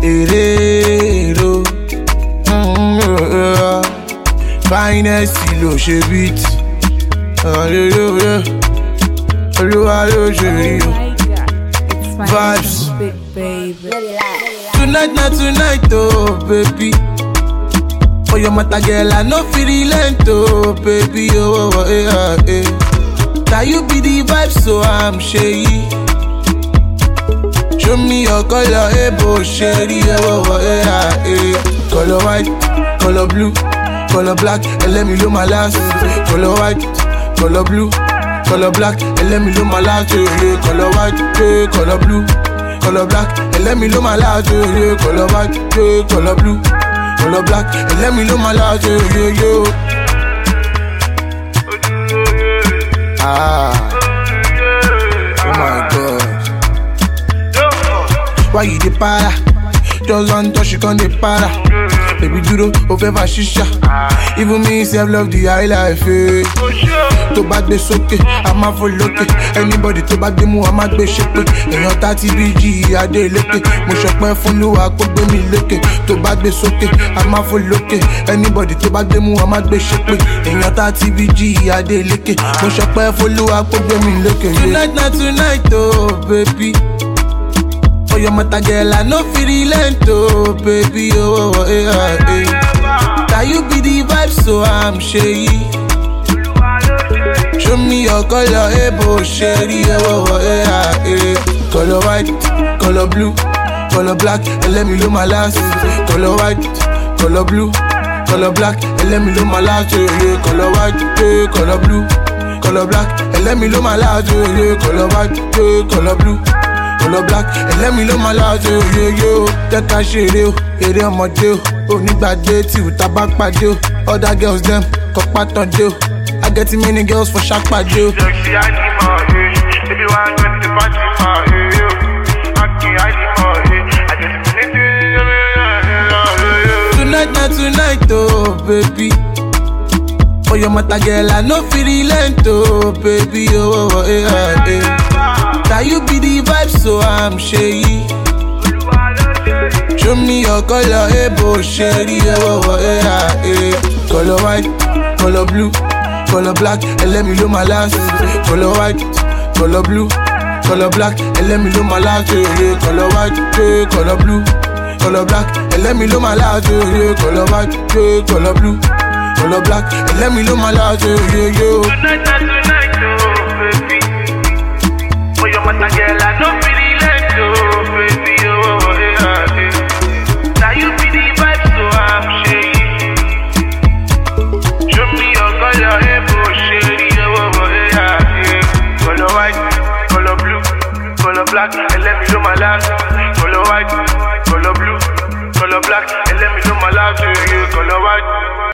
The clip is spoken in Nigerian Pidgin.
èrèrò finest ló ṣe beat olúwa ló ṣe rí o. Oh my God. It's Vibes. my big baby. Tonight na tonight oh baby. For your matter girl I no fit relent oh baby oh, oh yeah eh. Now you be the vibe so I'm shady. Show me your color eh bo shady oh, oh yeah eh. Color white, color blue, color black and let me know my last. Color white, color blue, color black and let me know my last. eh, eh. Color white, eh, color blue color black, and let me know my last, yeah, yeah. Color white, yeah, color blue, color black, and let me know my last, yeah, yeah, yeah. Ah, oh my God. Why you dey para? Just one touch, you can't dey para. Baby dúró, o fẹ́ fa ṣíṣà. Even me sef love the high life. Eh. tó bá gbé sókè a máa fò lókè anybody tó bá gbé mú a máa gbé ṣépè èèyàn tá ti bí jí adé lékè mo ṣọpẹ́ fún lúwa kó gbé mi lékè tó bá gbé sókè a máa fò lókè anybody tó bá gbé mú a máa gbé ṣépè èèyàn tá ti bí jí adé lékè mo ṣọpẹ́ fún lúwa kó gbé mi lékè. tonight na tonight oh baby. For your matter girl I no fit relent oh baby oh, oh yeah, yeah. Now you be the vibe so I'm shady. Show me your color, eh, bo shady, eh, oh, oh, eh, ah, eh. Color white, color blue, color black, and let me know my last. Color white, color blue, color black, and let me know my last. Eh, eh. Color white, eh, color blue, color black, and let me know my last. Eh, eh. Color white, eh, color blue, color black, and let me know my last. Eh, yeah, yeah, oh. Jẹ́ ká ṣeré o, eré ọmọdé o, onígbàdé tí ò tá bá pàdé o. Other girls dem kọ́ pátán dé o. I get too many girls for shark pàdé o. Sexy animal, eh. Baby, why you the Fatima, eh, yo. Aki animal, eh. I just need to- Tonight na tonight oh baby. For your matter girl I no fit relent oh baby oh, oh yeah, yeah. Now you be the vibe so I'm shady. Show me your color, eh, bo shady, oh, oh, yeah, yeah. Color white, color blue, color black, and let me know my last. Color white, color blue, color black, and let me know my last. Yeah, yeah. Color white, yeah, color blue, color black, and let me know my last. Yeah, yeah. Color white, yeah, color blue, color black, and let me know my last. Yeah, yeah, yeah. Tonight, tonight, tonight, oh, baby. For your matter, girl, I no fit relent, oh, baby, oh, yeah, yeah. Now you be the vibe, so I'm shady. Show me your color, eh, bro, shady, oh, yeah, yeah. Color white, color blue, color black, and let me know my last. Color white, color blue, color black, and let me know my last. Yeah,